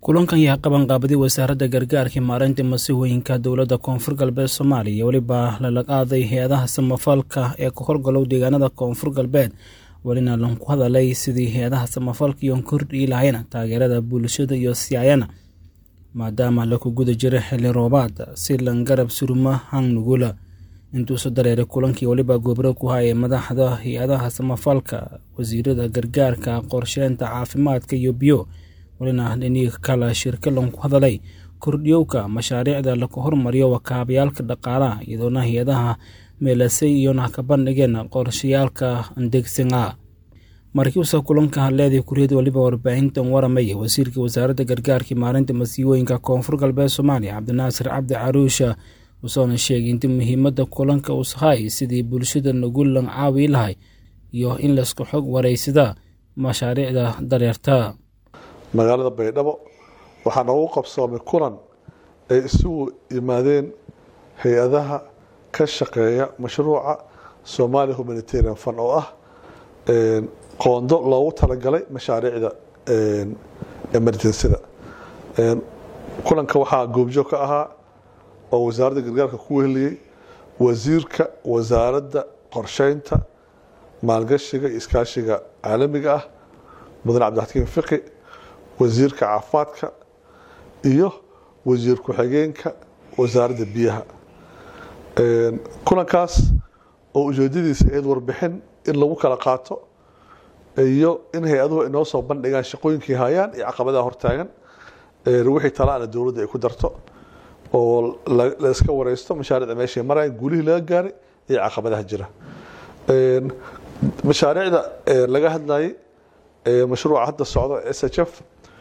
kulankan yaa qabanqaabaday wasaaradda gargaarka maareynta masiihooyinka dowladda koonfur galbeed soomaaliya weliba lala qaaday hay-adaha samafalka ee ka horgalow deegaanada koonfur galbeed welina lanku hadalay sidii hay-adaha samafalka iyoon kordhii lahayna taageerada bulshada iyo siyaayana maadaama laku guda jiro xilli roobaad si lan garab suruma hang nugula intuusu dareeray kulankii weliba gobro ku hayay madaxda hay-adaha samafalka wasiirada gargaarka qorsheynta caafimaadka iyo biyo welina dhinii kala shirka lanku hadalay kordhiyowka mashaariicda laku hormariyo wakaabayaalka dhaqaalaha iyadoona hay-adaha meelasay iyona ka bandhigeen qorshayaalka andegsinga markiusa kulanka hadleedii kuriyada weliba warbaahintan waramaya wasiirka wasaaradda gargaarka maarinta masiibooyinka koonfur galbeed soomaaliya cabdinaasir cabdi caruusha usoona sheegay inta muhiimada kulanka ushay sidii bulshada nagu lan caawi lahay iyo in laisku xog wareysada mashaariicda dareerta magaalada baydhabo waxaa noogu qabsoomay kulan ay isugu yimaadeen hay-adaha ka shaqeeya mashruuca somalia humanitarian fund oo ah qoondo loogu talagalay mashaariicda emergensida kulanka waxaa goobjoog ka ahaa oo wasaaradda gargaarka ku weheliyey wasiirka wasaaradda qorsheynta maalgashiga iyo iskaashiga caalamiga ah mudane cabdixakiim fiqi wasiirka caafimaadka iyo wasiir ku-xigeenka wasaaradda biyaha kulankaas oo ujeedadiisa ayd warbixin in lagu kala qaato iyo in hay-aduhu inoo soo bandhigaan shaqooyinkii hayaan iyo caqabadaha hortaagan wixii talaana dowladda ay ku darto oo la iska wareysto mashaariicda meeshay marayaan guulihii laga gaaray iyo caqabadaha jira mashaariicda laga hadlayay mashruuca hadda socdo s h f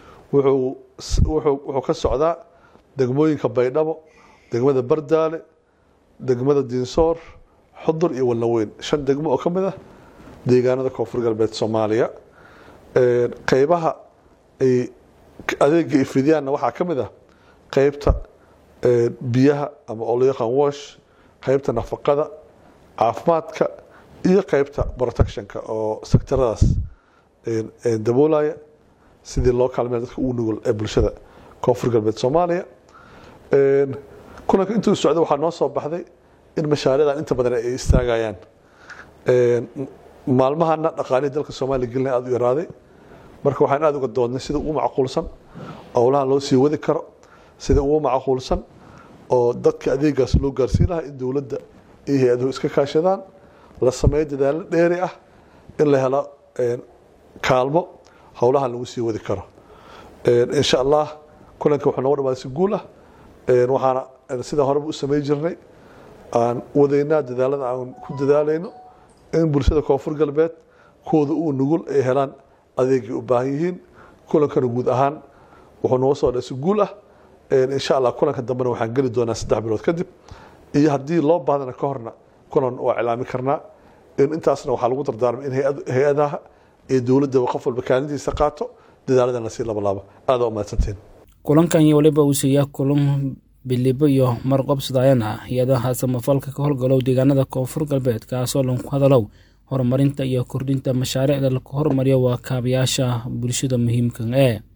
wuxuu ka socdaa degmooyinka baydhabo degmada bardaale degmada diinsoor xudur iyo walnaweyn shan degmo oo ka mid ah deegaanada koonfur galbeed soomaaliya qeybaha ay adeega ifidiyaanna waxaa ka mid ah qeybta biyaha ama oo loo yaqaan wash qeybta nafaqada caafimaadka iyo qeybta protectionka oo sektaradaas daboolaya sidii loo kaalmeya dadka ugu nugul ee bulshada koonfur galbeed soomaaliya kulanka intuu socday waxaa noo soo baxday in mashaariicdan inta badan ay istaagayaan maalmahana dhaqaalihii dalka soomaaliya gelina aada u yaraaday marka waxaan aada uga doodnay sida ugu macquulsan owlahan loo sii wadi karo sida ugu macquulsan oo dadka adeegaas loo gaarsiin lahaa in dowladda iyo hay-aduhu iska kaashadaan la sameeyo dadaalo dheeri ah in la helo kaalmo howlahan lagu sii wadi karo insha allah kulanka wuxuu nooga dhamaaday si guul ah waxaana sida horeba u samey jirnay aan wadaynaa dadaalada aan ku dadaalayno in bulshada koonfur galbeed kooda uu nugul ay helaan adeegay u baahan yihiin kulankana guud ahaan wuxuu nooga soo dha si guul ah insha allah kulanka dambena waxaan geli doonaa saddex bilood kadib iyo haddii loo baahdana ka horna kulan waa cilaami karnaa intaasna waxaa lagu dardaarmay in hay-adaha ee dowladaba qof walba kaalintiisa qaato dadaaladana sii labalaabo aada u mahadsantiin kulankan iyo waliba uu siiyaa kulan bilibo iyo marqobsadayana hay-adaha samafalka ka howlgalow deegaanada koonfur galbeed kaasoo lanku hadalow horumarinta iyo kordhinta mashaariicda laku hormariyo waa kaabayaasha bulshada muhiimkan ee